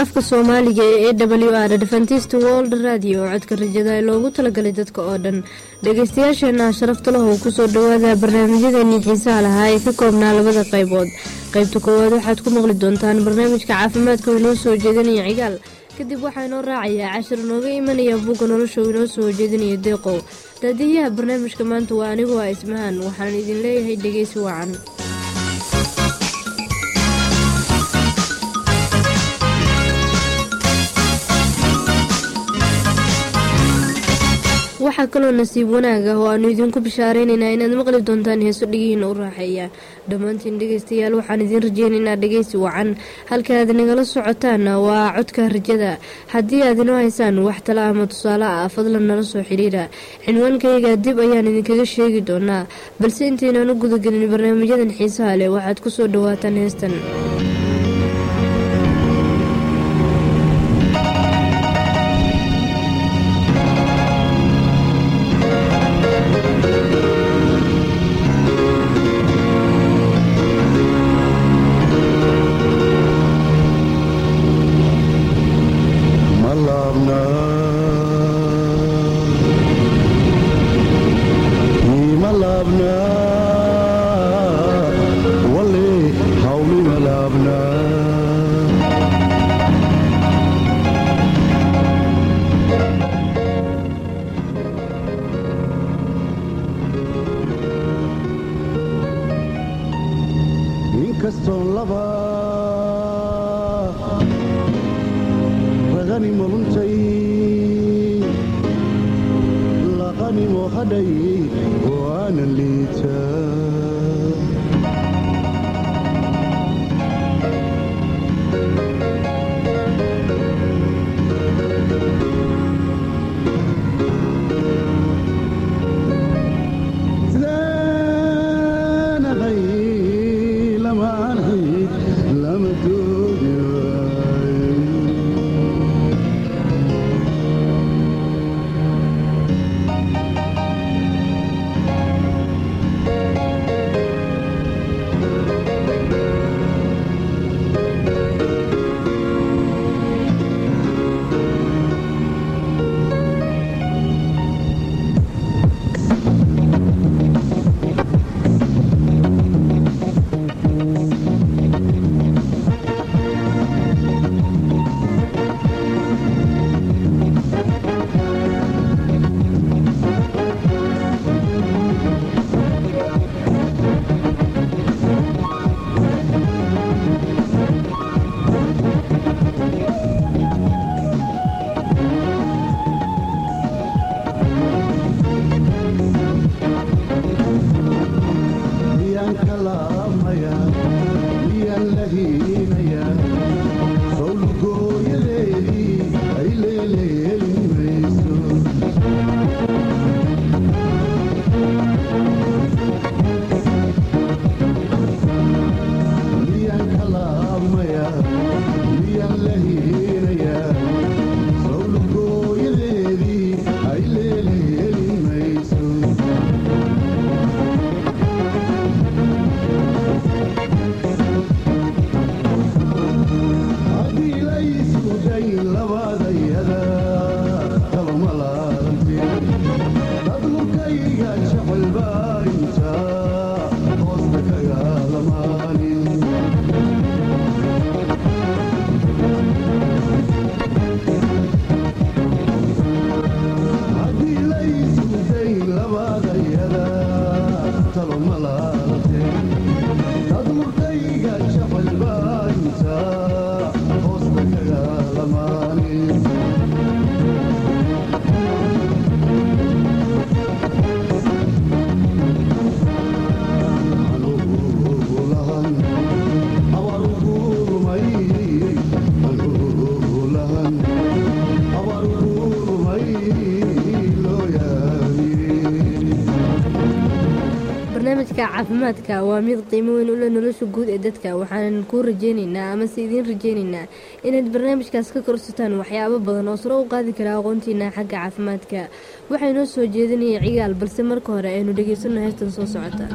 afka soomaaliga ee e w r adventist world radio oo codka rajada ee loogu talagalay dadka oo dhan dhageystayaasheena sharafta lahu kusoo dhawaada barnaamijyadeennii xiisaha lahaa ee ka koobnaa labada qaybood qaybta koowaad waxaad ku maqli doontaan barnaamijka caafimaadka oo inoo soo jeedinaya cigaal kadib waxaa inoo raacayaa cashir inooga imanaya buugga nolosha uu inoo soo jeedinaya deeqow daadiyaha barnaamijka maanta waa anigu ah ismahan waxaan idin leeyahay dhegeysi wacan waxaa kaloo nasiib wanaag ah oo aanu idinku bishaareynayna inaad maqli doontaan heeso dhigihiina u raaxeeya dhammaantiin dhegeystayaal waxaan idiin rajeynaynaa dhegeysi wacan halka aad nagala socotaan waa codka rajada haddii aad inoo haysaan wax tala ama tusaale ah fadlan nala soo xiriira cinwaankayga dib ayaan idinkaga sheegi doonaa balse intaynaan u gudagelin barnaamijyadan xiisaha leh waxaad kusoo dhawaataan heestan caafimaadka waa mid qiimo weyn ule nolosha guud ee dadka waxaanan kuu rajeyneynaa amase idiin rajeyneynaa inaad barnaamijkaas ka korsataan waxyaabo badan oo saro u qaadi kara aqoontiina xagga caafimaadka waxaa inoo soo jeedinaya cigaal balse marka hore aynu dhegeysano heestan soo socota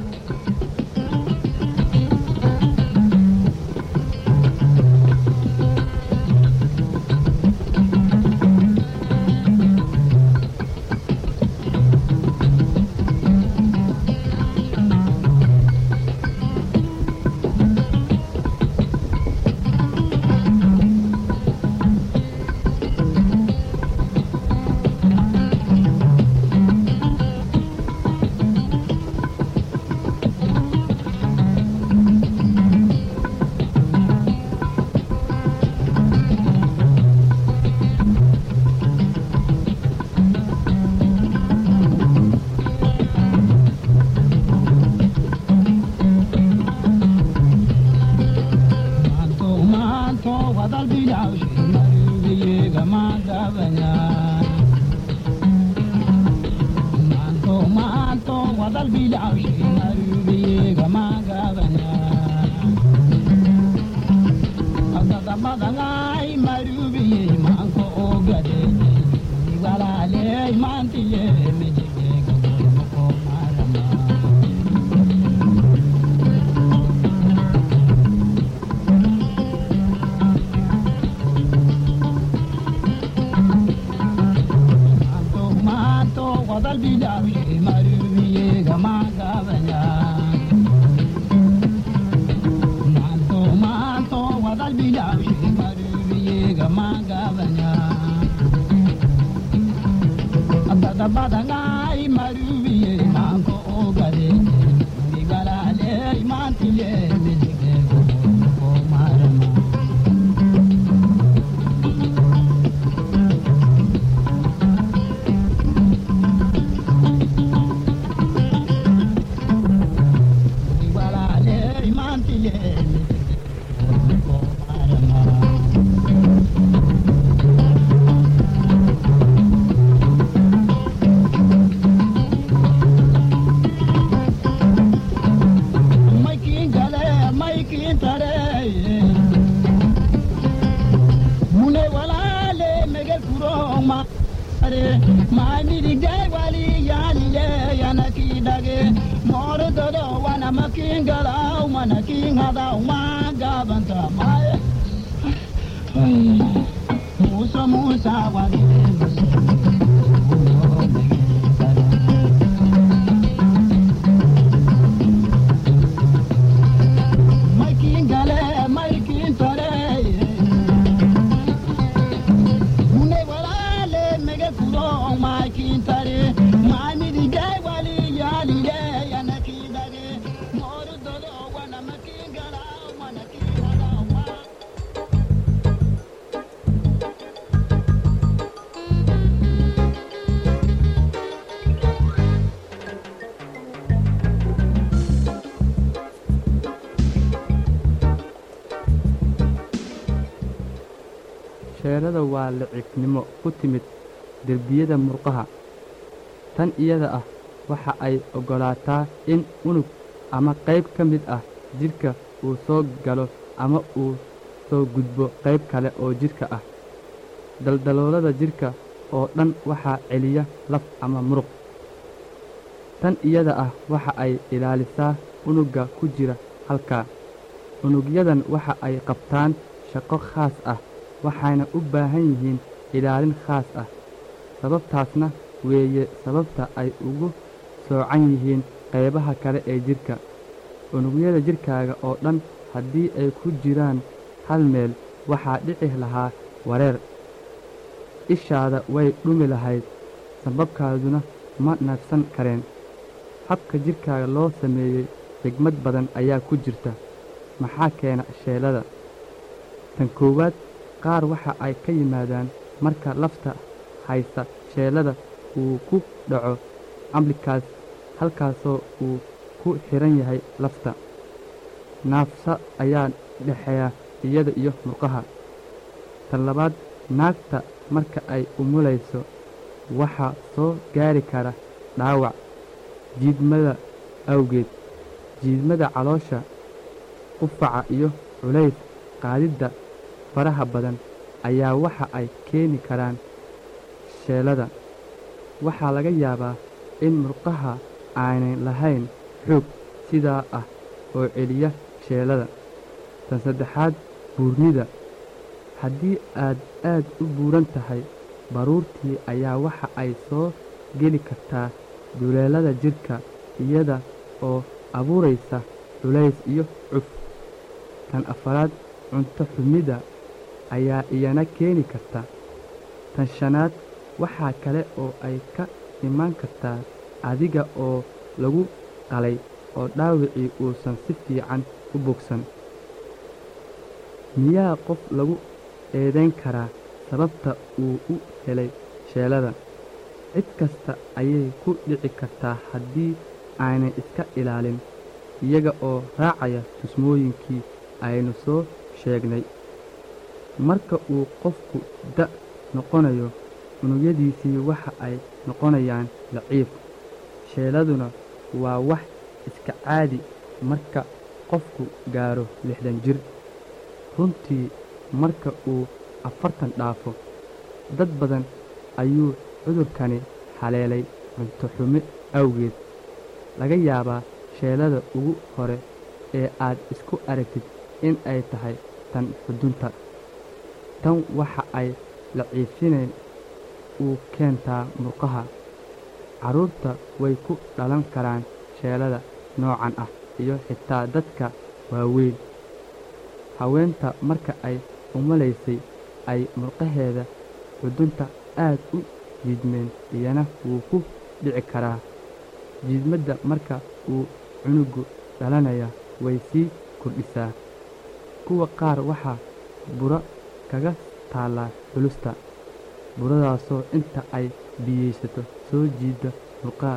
sheelada waa liciifnimo ku timid derbiyada murqaha tan iyada ah waxa ay oggolaataa in unug ama qayb ka mid ah jidhka uu soo galo ama uu soo gudbo qayb kale oo jidhka ah daldaloolada jidhka oo dhan waxaa celiya laf ama muruq tan iyada ah waxa ay ilaalisaa unugga ku jira halkaa unugyadan waxa ay qabtaan shaqo khaas ah waxayna u baahan yihiin ilaalin khaas ah sababtaasna weeye sababta ay ugu soocan yihiin qaybaha kale ee jidhka unugyada jidhkaaga oo dhan haddii ay ku jiraan hal meel waxaa dhici lahaa wareer ishaada way dhumi lahayd sababkaaduna ma nafsan kareen habka jidhkaaga loo sameeyey xigmad badan ayaa ku jirta maxaa keena sheelada tan koowaad qaar waxa ay ka yimaadaan marka lafta haysta sheelada uu ku dhaco amblikaas halkaasoo uu ku xidhan yahay lafta naafsa ayaa dhexeeya iyada iyo murqaha tan labaad naagta marka ay umulayso waxaa soo gaari kara dhaawac jiidmada awgeed jiidmada caloosha qufaca iyo culays qaadidda faraha badan ayaa waxa ay keeni karaan sheelada waxaa laga yaabaa in murqaha aanay lahayn xoog sidaa ah oo celiya sheelada tan saddexaad buurnida haddii aad aad u buuran tahay baruurtii ayaa waxa ay soo geli kartaa duleelada jidhka iyada oo abuuraysa culays iyo cuf tan afaraad cunto xumida ayaa iyana keeni karta tan shanaad waxaa kale oo ay ka imaan kartaa adiga oo lagu qalay oo dhaawicii uusan si fiican u bogsan miyaa qof lagu eedayn karaa sababta uu u helay sheelada cid kasta ayay ku dhici kartaa haddii aanay iska ilaalin iyaga oo raacaya tusmooyinkii aynu soo sheegnay marka uu qofku da' noqonayo unugyadiisii waxa ay noqonayaan laciif sheeladuna waa wax iska caadi marka qofku gaaro lixdan jir runtii marka uu afartan dhaafo dad badan ayuu cudurkani haleelay cunto xumo awgeed laga yaabaa sheelada ugu hore ee aad isku aragtid in ay tahay tan xudunta tan waxa ay laciifinayn uu keentaa murqaha carruurta way ku dhalan karaan sheelada noocan ah iyo xitaa dadka waaweyn haweenta marka ay umalaysay ay murqaheeda xudunta aad u jiidmeen iyana wuu ku dhici karaa jiidmadda marka uu cunugu dhalanaya way sii kordhisaa kuwa qaar waxaa buro kaga taallaa xulusta buradaasoo inta ay biyaysato soo jiida murqaha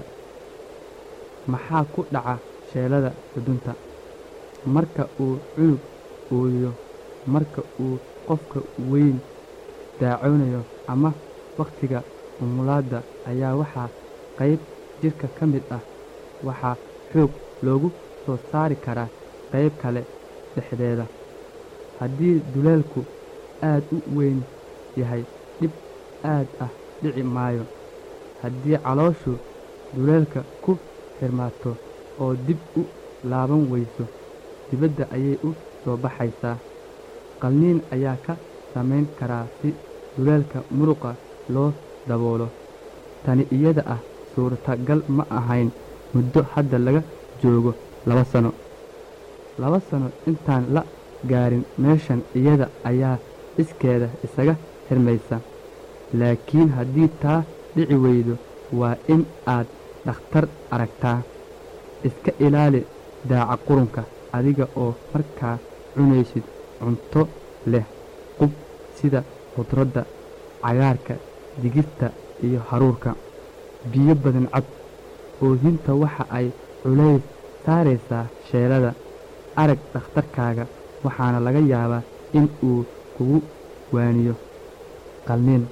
maxaa ku dhaca sheelada xudunta marka uu cunug ooyo marka uu qofka weyn daacoonayo ama wakhtiga umulaadda ayaa waxaa qayb jidhka ka mid ah waxaa xoog loogu soo saari karaa qayb kale dhexdeeda haddii duleelku aad u weyn yahay dhib aad ah dhici maayo haddii calooshu duleelka ku xirmaato oo dib u laaban weyso dibadda ayay u soo baxaysaa qalniin ayaa ka samayn karaa si duleelka muruqa loo daboolo tani iyada ah suurtagal ma ahayn muddo hadda laga joogo laba sano laba sano intaan la gaarin meeshan iyada ayaa iskeeda isaga xirmaysa laakiin haddii taa dhici weydo waa in aad dhakhtar aragtaa iska ilaali daaca qurunka adiga oo markaa cunaysid cunto leh qub sida khudradda cagaarka digirta iyo haruurka biyo badan cab oohinta waxa ay culays saaraysaa sheelada arag dhakhtarkaaga waxaana laga yaabaa in uu kugu waaniyo qalniin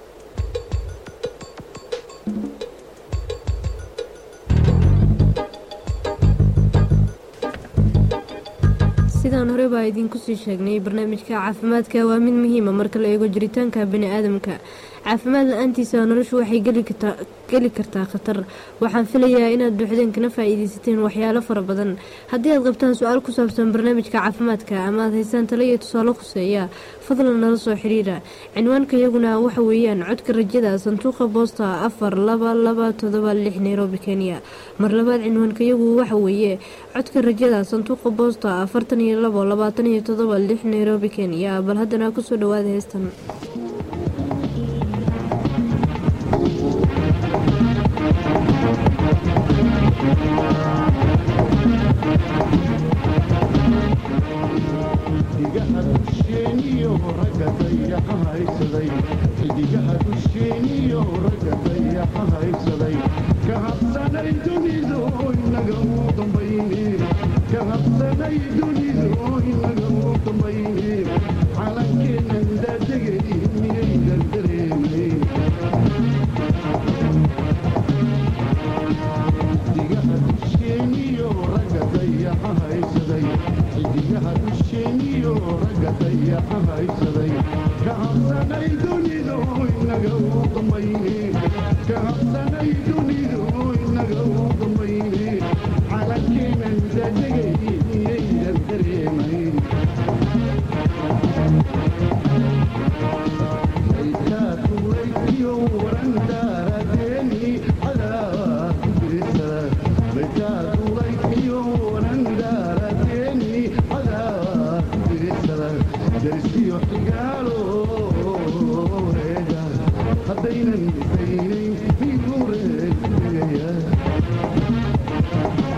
sidaan hore baa idiinku sii sheegnay barnaamijka caafimaadka waa mid muhiima marka la eego jiritaanka bani-aadamka caafimaad la-aantiisa noloshu waxay geli kartaa khatar waxaan filayaa inaad buuxdeen kana faa-iideysateen waxyaalo fara badan haddii aad qabtaan su-aal ku saabsan barnaamijka caafimaadka ama aad haysaan talo iyo tusaale khuseeya fadlan nala soo xiriira cinwaanka iyaguna waxa weeyaan codka rajada sanduuqa boosta afar laba laba todoba lix nairobi kenya mar labaad cinwaanka iyagu waxa weeye codka rajada sanduuqa boosta afartan iyo labo labaatan iyo todoba lix nairobi kenya bal haddana kusoo dhawaada heestan xidigaha dusheeniyo ragga dayaxa haysaday xidigaha dusheeniyo ragga dayaxa haysaday ka habsanay dunidu inaga u dambayne ka habsanay dunidu inaga u dambayne calankeennan daadegay miyaydan dareemayn xidigaha dusheeniyo ragga dayaxa haysaday xidigaha dusheeniyo ragga dayaxa haysaday ka habsanay dunidu inaga u dambayne ka habsanay dunidu inaga u dambayne calankeenan daadegay miyaydan dareemayn laytaatulaykiyo warandaaradeeni cadaa ku dirisa laytaatulaykiyo warandaaradeeni cadaa ku dirisada darsiyo xigaalo reega haddaynan dhisaynayn miyuu reegaya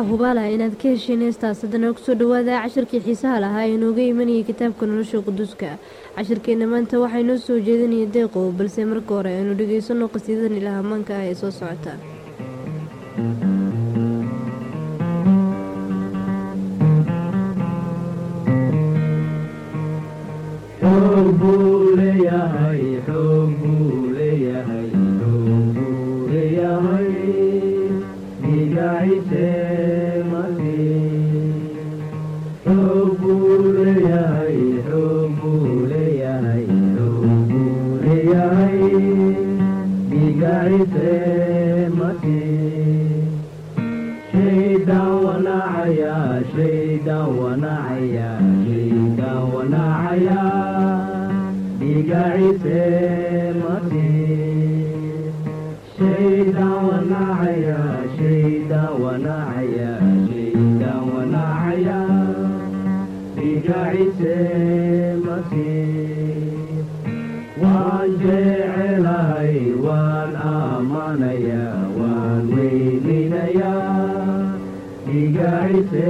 waxaa hubaala inaad ka hesheen heestaas haddana kusoo dhawaada cashirkii xiisaha lahaa ee inooga imanayay kitaabka nolosha quduuska cashirkeenna maanta waxaa inoo soo jeedinaya deeqow balse marka hore aynu dhegeysanno qasiidadan ilaah amaanka ah ee soo socota xoog buu leeyahay xoog buu leeyahay xoog buu leeyahay dhigaciise masiix xoog buu leeyahay xoog buu leeyahay xoog buu leeyahay dhigaciise masiix shaydaan wanaacaya shaydaan wanaacaya shaydaan wanaacaya dhigaciise masiix shaydaan wanaacaya shaydaan wanaacaya shaydaan wanaacaya dhigaciise masiix waan jecelahay waan aamanaya waan weyninayaa dhigaciise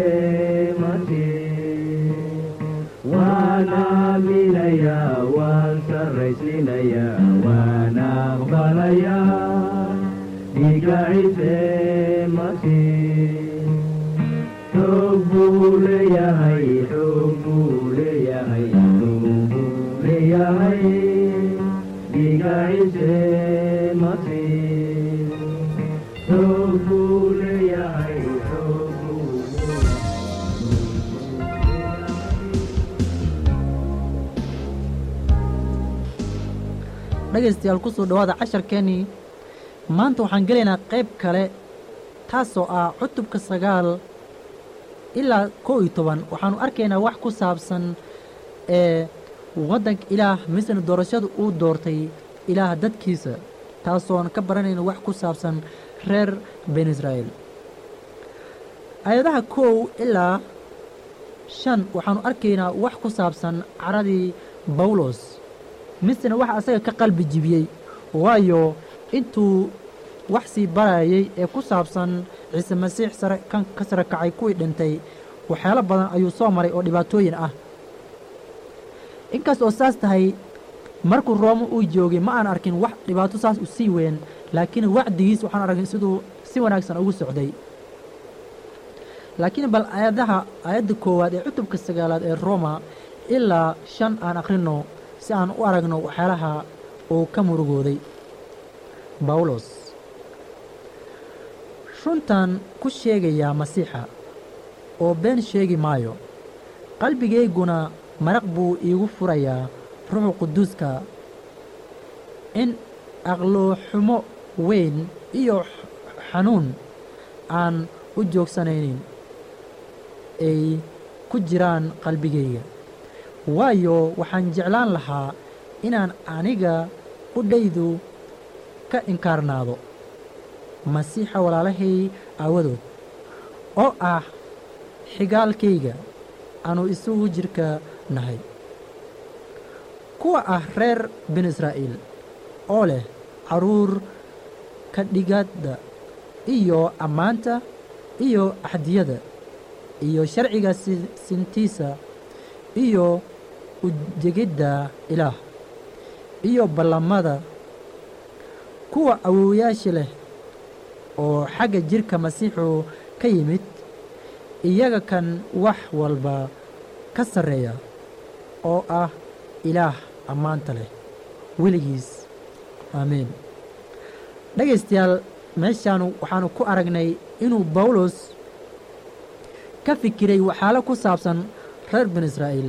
masiix waan aaminayaa waan sarraysinayaa waan aqbalayaa dhigaciise masiix xoog buu leeyahay xoog buu leeyahay xoog buu leeyahay dhigaciise masiix xoog buu leeyahay xoog buu dhegaystayaal ku soo dhowaada casharkeennii maanta waxaan gelaynaa qayb kale taasoo ah cutubka sagaal ilaa kow iyo toban waxaannu arkaynaa wax ku saabsan ee waddanka ilaah misna doorashada uu doortay ilaah dadkiisa taasoon ka baranayna wax ku saabsan reer bani israa'iil aayadaha kow ilaa shan waxaannu arkaynaa wax ku saabsan caradii bawlos misna waxa asaga ka qalbi jibiyey waayo intuu wax sii barayay ee ku saabsan ciise masiix sare kan ka sare kacay kuwii dhintay waxyaalo badan ayuu soo maray oo dhibaatooyin ah inkaas oo saas tahay markuu rooma uu joogay ma aan arkin wax dhibaato saas u sii weyn laakiin wacdigiis waxaan arkin siduu si wanaagsan ugu socday laakiin bal aayadaha aayadda koowaad ee cutubka sagaalaad ee roma ilaa shan aan akhrinno si aan u aragno waxyaalaha uu ka murugooday bawlos runtan ku sheegayaa masiixa oo been sheegi maayo qalbigayguna maraq buu iigu furayaa ruuxu quduuska in aqlooxumo weyn iyo xanuun aan u joogsanaynin ay ku jiraan qalbigayga waayo waxaan jeclaan lahaa inaan aniga qudhaydu ka inkaarnaado masiixa walaalahay aawadood oo ah xigaalkayga aanu isugu jirka nahay kuwa ah reer binu israa'iil oo leh carruur ka dhigadda iyo ammaanta iyo axdiyada iyo sharciga sintiisa iyo ujegidda ilaah iyo ballamada kuwa awoowayaasha leh oo xagga jidhka masiixu ka yimid iyaga kan wax walba ka sarreeya oo ah ilaah ammaanta leh weligiis aamiin dhegaystayaal meeshaanu waxaannu ku aragnay inuu bawlos ka fikiray waxyaalo ku saabsan reer binu israa'iil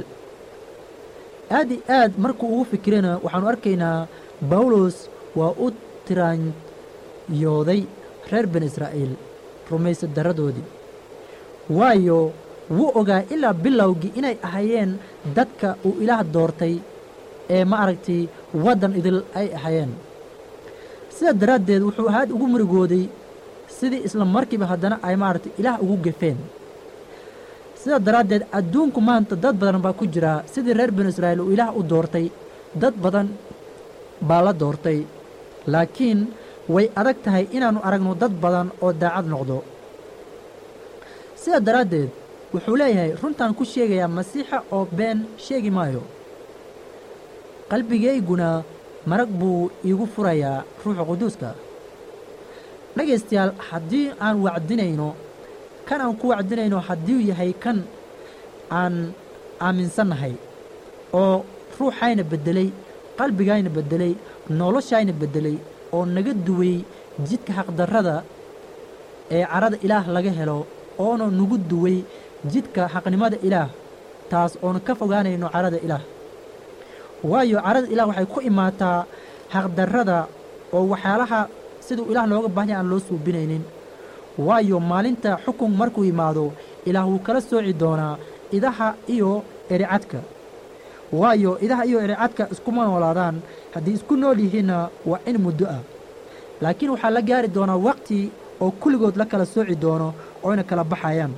aad i aad markuu ugu fikirayna waxaannu arkaynaa bawlos waa u tiraanyooday reer binu israa'iil rumaysa darradoodii waayo wuu ogaa ilaa bilowgii inay ahaayeen dadka uu ilaah doortay ee ma aragtay waddan idil ay ahaayeen sidaa daraaddeed wuxuu aad ugu murugooday sidii isla markiiba haddana ay maaragtay ilaah ugu gefeen sidaa daraaddeed adduunku maanta dad badan baa ku jira sidii reer binu israa'iil uu ilaah u doortay dad badan baa la doortay laakiin way adag tahay inaannu aragno dad badan oo daacad noqdo sidaa daraaddeed wuxuu leeyahay runtaan ku sheegayaa masiixa oo been sheegi maayo qalbigayguna marag buu iigu furayaa ruuxa quduuska dhegaystayaal haddii aan wacdinayno kan aan ku wacdinayno hadduu yahay kan aan aaminsannahay oo ruuxayna beddelay qalbigayna beddelay noloshayna beddelay oo naga duway jidka xaqdarrada ee carada ilaah laga helo oona nagu duway jidka xaqnimada ilaah taas oonu ka fogaanayno carada ilaah waayo carada ilaah waxay ku imaataa xaqdarrada oo waxyaalaha siduu ilaah looga baahanya aan loo suubinaynin waayo maalinta xukun markuu yimaado ilaah wuu kala sooci doonaa idaha iyo ericadka waayo idaha iyo ericadka iskuma noolaadaan haddii isku nool yihiinna waa in muddo ah laakiin waxaa la gaari doonaa waqti oo kulligood la kala sooci doono ooyna kala baxayaan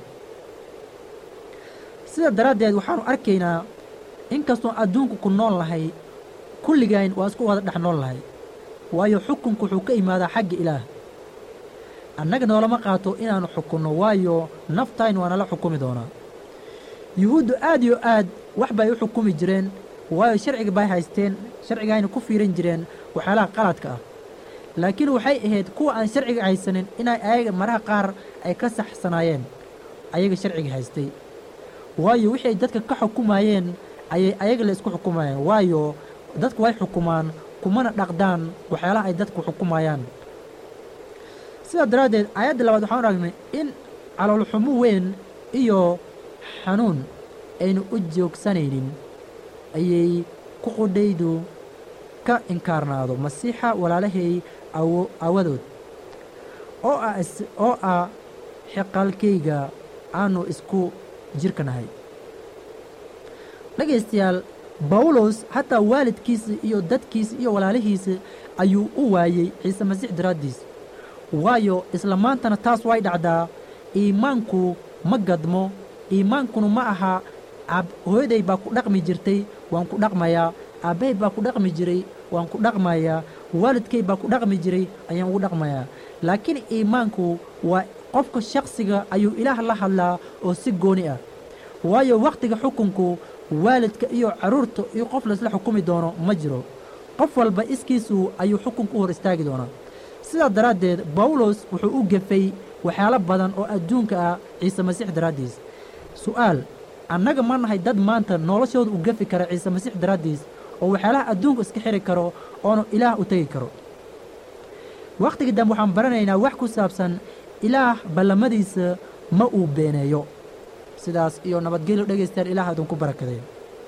sida daraaddeed waxaannu arkaynaa inkastoo adduunku ku nool lahay kulligayn waa isku wada dhex nool lahay waayo xukunku wuxuu ka imaadaa xagga ilaah annaga noolama qaato inaannu xukunno waayo naftayn waa nala xukumi doonaa yuhuuddu aad iyo aad wax bay u xukumi jireen waayo sharciga bay haysteen sharcigayna ku fiiran jireen waxyaalaha qaladka ah laakiin waxay ahayd kuwa aan sharciga haysanin inay ayaga maraha qaar ay ka saxsanaayeen ayaga sharciga haystay waayo wixii ay dadka ka xukumayeen ayay ayaga la isku xukumayeen waayo dadku way xukumaan kumana dhaqdaan waxyaalaha ay dadku xukumayaan sidaa daraaddeed aayadda labaad waxaan aragnay in caloolxumo weyn iyo xanuun aynu u joogsanaynin ayay ku qudhaydu ka inkaarnaado masiixa walaalahay awo awadood oo ah oo ah xiqaalkayga aanu isku jirka nahay dhegaystayaal bawlos hataa waalidkiisa iyo dadkiisa iyo walaalihiisa ayuu u waayey ciise masiix daraaddiis waayo isla maantana taas way dhacdaa iimaanku ma gadmo iimaankuna ma aha ab hooyaday baa ku dhaqmi jirtay waan ku dhaqmayaa aabbahay baa ku dhaqmi jiray waan ku dhaqmayaa waalidkay baa ku dhaqmi jiray ayaan ugu dhaqmayaa laakiin iimaanku waa qofka shakhsiga ayuu ilaah la hadlaa oo si gooni ah waayo wakhtiga xukunku waalidka iyo carruurta iyo qof laisla xukumi doono ma jiro qof walba iskiisu ayuu xukunka u hor istaagi doonaa sidaa daraaddeed bawlos wuxuu u gefay waxyaalo badan oo adduunka ah ciise masiix daraaddiis su'aal annaga ma nahay dad maanta noloshooda u gefi kara ciise masiix daraaddiis oo waxyaalaha adduunka iska xiri karo oonu ilaah u tegi karo wakhtiga dambe waxaan baranaynaa wax ku saabsan ilaah ballamadiisa ma uu beeneeyo sidaas iyo nabadgelyo dhegaystayaal ilaah idinku barakadee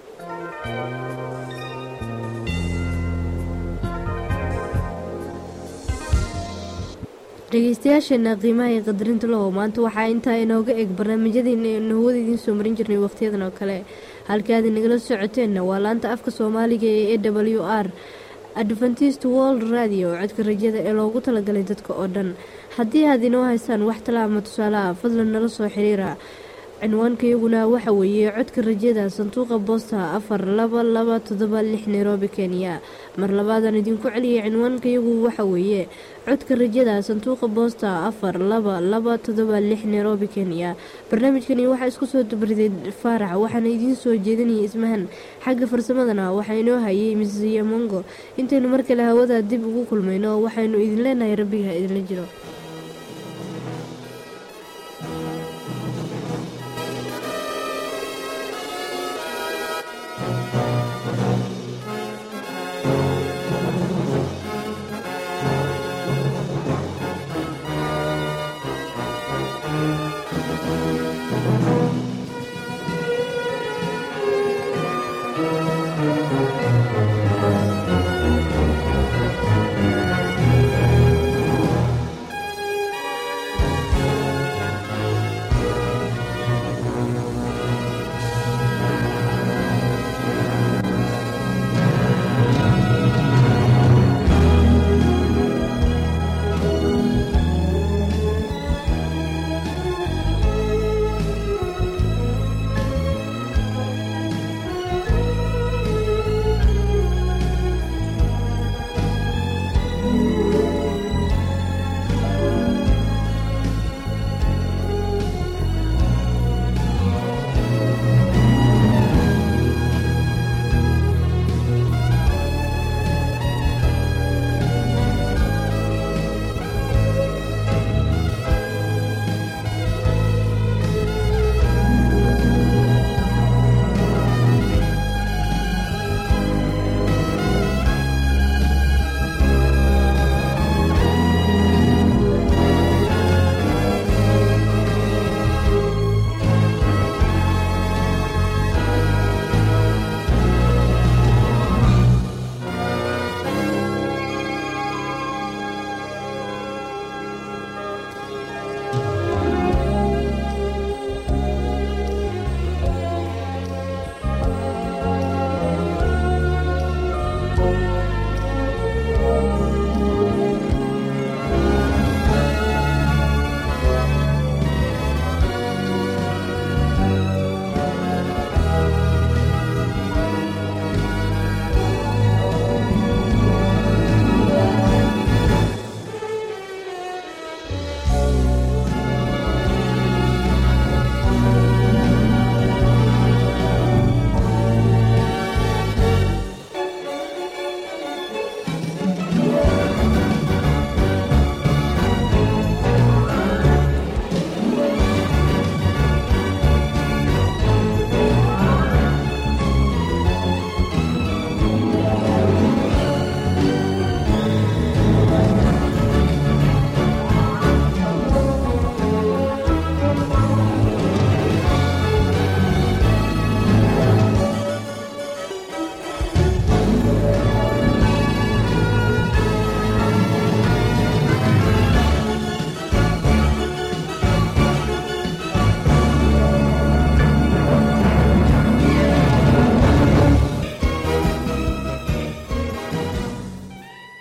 dhegeystayaasheena qiimaha iyo qadarinta lahow maanta waxaa intaa inooga eg barnaamijyadeena eenu hawada idiin soo marin jirnay wakhtiyadan oo kale halkaad inagala socoteenna waa laanta afka soomaaliga ee e w r adventist world radio codka rajada ee loogu talagalay dadka oo dhan haddii aad inoo haysaan wax tala ama tusaale ah fadlan nala soo xiriira cinwaankayaguna waxa weeye codka rajada sanduuqa boosta afar laba laba toddoba lix nairobi kenya mar labaadaan idinku celiyay cinwaankayagu waxa weeye codka rajada sanduuqa boosta afar laba laba toddoba lix nairobi kenya barnaamijkani waxaa isku soo dubriday faarax waxaana idiin soo jeedinayay ismahan xagga farsamadana waxaa inoo hayay misiya mongo intaynu mar kale hawada dib ugu kulmayno waxaynu idin leenahay rabbiga idinla jiro